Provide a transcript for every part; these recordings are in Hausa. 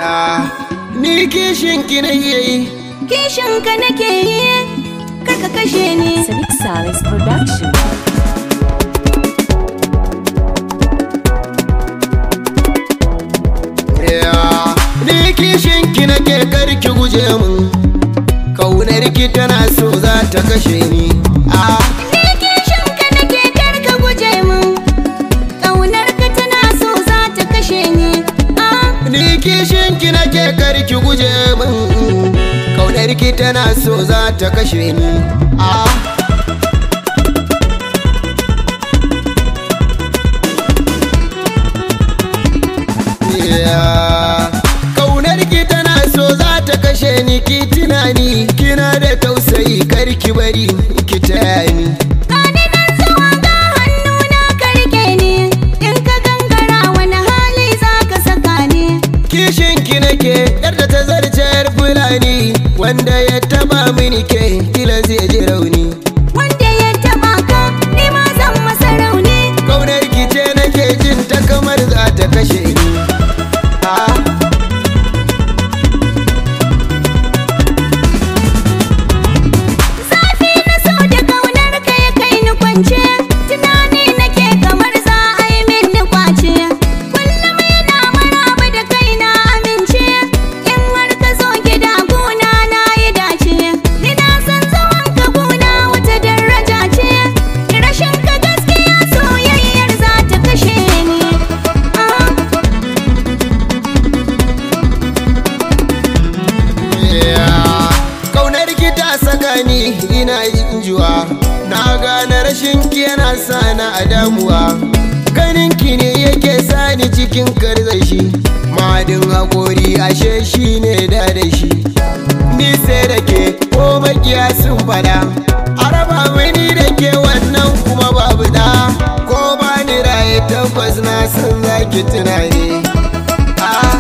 ni kishin ki na yi Kishin ka nake yi, kar ka kashe ni. Sadiq Salis Production. ni kishin ki nake karki guje mun kaunar ki tana so za ta kashe ni ah Ni kishin ka nake kar ka guje min. Ƙaunar ka tana so za ta kashe ni. Ah, ni kishin ki nake karki guje mun kaunar ki tana so za ta kashe ni ah Yeah. Kaunar ki tana so za ta kashe ni ki tunani kina da tausayi kar ki bari ki taya ni Gani nan zuwa ga hannuna ka rike ni. In ka gangara wani hali za ka saka ni. kishin ki nake yar da ta zarce yar fulani wanda ya taba mini ke kila zai ji rauni Wanda ya taɓa ka, ni ma zan masa rauni. kaunar ki ce nake jin ta kamar za ta kashe ni ah. Zafi na so da kaunar ka ya kai ni kwance Tunani nake kamar za a yi min ni kwace Kullum yana maraba da kai na amince In har ka zo gida guna na yi dace Ni na san zaman ka guna wata daraja ce Rashin ka gaskiya soyayyar za ta kashe ni Ah. Yeah. Kaunar ki ta saka ni ina yin juwa Na gane rashin ki yana sa na a damuwa Ganin ki ne yake sa ni cikin karzashi Madin haƙori ashe shi ne da da shi Ni sai da ke ko makiya sun fada Araba mini da ke wannan kuma babu da Ko ba ni raye tabbas na san zaki tunani Ah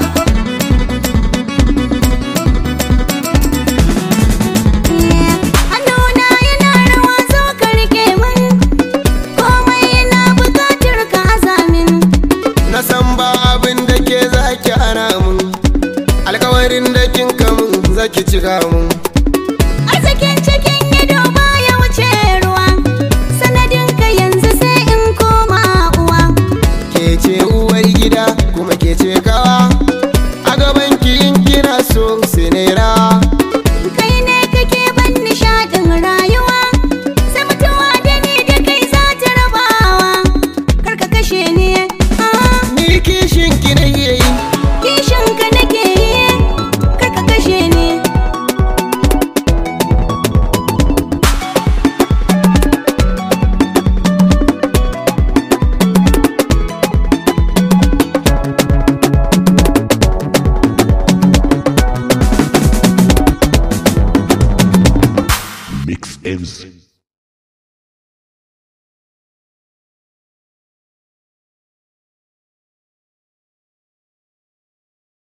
Hannuna yana rawa zo ka rike min Komai yana bukatar ka azamin Na san ba abin da ke zaki hana mun Alkawarin da kin kamun zaki cika mun Arzikin cikin ido baya wuce ruwa Sanadin ka yanzu sai in koma uwa Ke ce uwar gida kuma ke ce kawa A gaban ki in kina so sai na yi rawa Kai ne kake ban nishaɗin rayuwa Sai mutuwa da ni da kai za ta rabawa Kar ka kashe ni ah, Ni kishin ki na yi Kishin ka nake yi Kar ka kashe ni Mix M's